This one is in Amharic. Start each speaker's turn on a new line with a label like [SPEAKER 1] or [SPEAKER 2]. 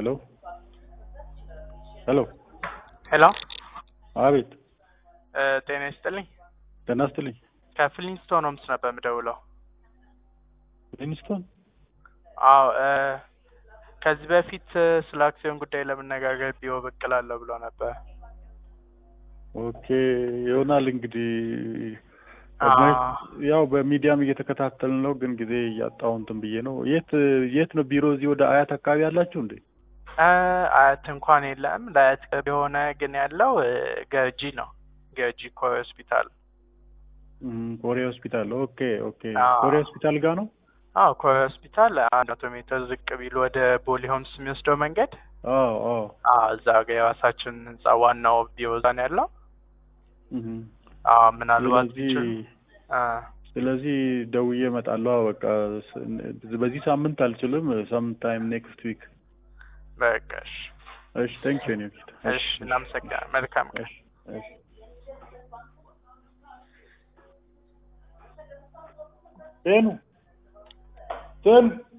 [SPEAKER 1] ሄሎ ሄሎ
[SPEAKER 2] ሄሎ
[SPEAKER 1] አቤት
[SPEAKER 2] እ ጤና ይስጥልኝ።
[SPEAKER 1] ጤና ይስጥልኝ
[SPEAKER 2] ከፍሊንስቶን ሆምስ ነበር የምደውለው።
[SPEAKER 1] ሊንስቶን
[SPEAKER 2] አዎ እ ከዚህ በፊት እ ስለ አክሲዮን ጉዳይ ለመነጋገር ቢሮ ብቅ እላለሁ ብሎ ነበር።
[SPEAKER 1] ኦኬ ይሆናል እንግዲህ
[SPEAKER 2] አዎ።
[SPEAKER 1] ያው በሚዲያም እየተከታተልን ነው፣ ግን ጊዜ እያጣሁ እንትን ብዬ ነው። የት የት ነው ቢሮ? እዚህ ወደ አያት አካባቢ አላችሁ እንዴ?
[SPEAKER 2] እ አያት እንኳን የለም። ለአያት ቅርብ የሆነ ግን ያለው እ ገርጂ ነው። ገርጂ ኮሬ ሆስፒታል።
[SPEAKER 1] እም፣ ኮሬ ሆስፒታል። ኦኬ ኦኬ።
[SPEAKER 2] አዎ።
[SPEAKER 1] ኮሬ ሆስፒታል ጋር ነው?
[SPEAKER 2] አዎ ኮሬ ሆስፒታል አንድ መቶ ሜትር ዝቅ ቢል ወደ ቦሌ ሆምስ የሚወስደው መንገድ
[SPEAKER 1] አዎ አዎ።
[SPEAKER 2] አዎ እዛ ጋ የራሳችን ህንጻ ዋናው ቢሮ እዛ ነው ያለው።
[SPEAKER 1] እም።
[SPEAKER 2] አዎ ምናልባት
[SPEAKER 1] ስለዚህ
[SPEAKER 2] ቢችል እ
[SPEAKER 1] ስለዚህ ደውዬ እመጣለሁ። አዎ፣ በቃ ስ- በዚህ ሳምንት አልችልም። ሰም ታይም ኔክስት ዊክ።
[SPEAKER 2] በቃ እሺ
[SPEAKER 1] እሺ፣ ታንክ ዩ ኔ
[SPEAKER 2] እሺ እናመሰግናለን። መልካም ቀን።
[SPEAKER 1] እሺ እሺ። ቴኑ ቴኑ